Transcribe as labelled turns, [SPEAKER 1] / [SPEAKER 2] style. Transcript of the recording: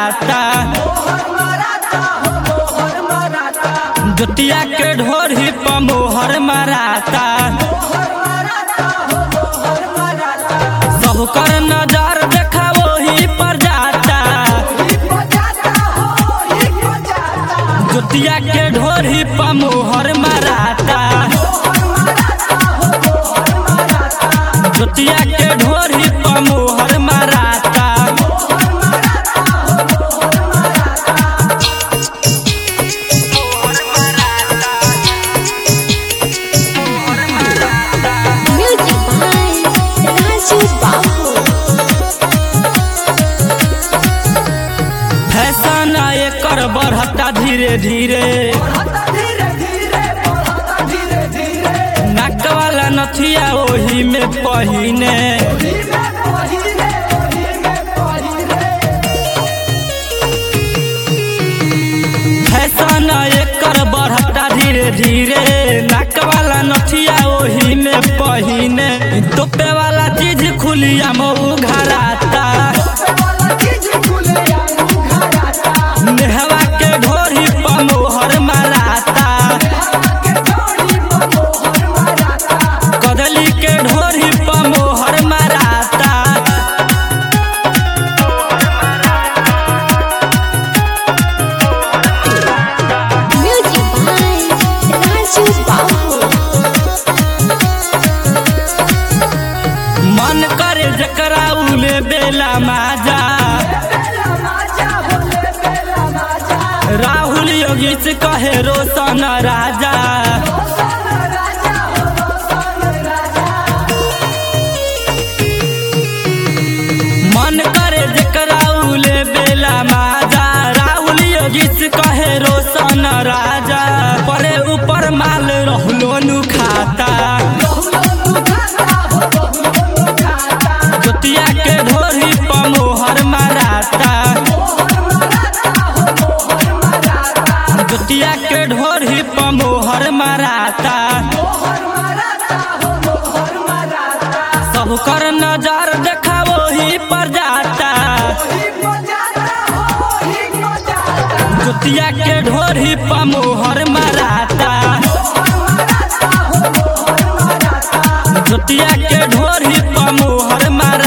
[SPEAKER 1] मराता जुतिया के ढोरी पर मोहर मराता सबकर नजर देखा वही पर जाता जुतिया के ढोरी पर मोहर मराता जुतिया के ढोरी पर मोहर मराता
[SPEAKER 2] Music by Raju Babu.
[SPEAKER 1] Fashion एकर बढ़ता धीरे धीरे नाक वाला नथिया ओही में पहिने फैशन एकर बढ़ता धीरे धीरे नाक वाला नथिया ओही में पहिने टोपे वाला चीज खुलिया मऊ घराता नेहवा के ढोरी पर मोहर मराता कदली के ढोरी पर मोहर मराता
[SPEAKER 2] Music by Raju Babu.
[SPEAKER 1] मन करे जकरा उले बेला माजा राहुल योगी से कहे रोशन राजा मन करे जकरा उले बेला माजा राहुल योगी से कहे रोशन राजा परे ऊपर माल रहलो नु खाता जुतिया के ढोरी पर मोहर मराता जुतिया के ढोरी पर मोहर मराता सबकर नजर देखा वही पर जाता जुतिया के ढोरी पर मोहर मराता जुतिया के ढोरी पर मोहर मराता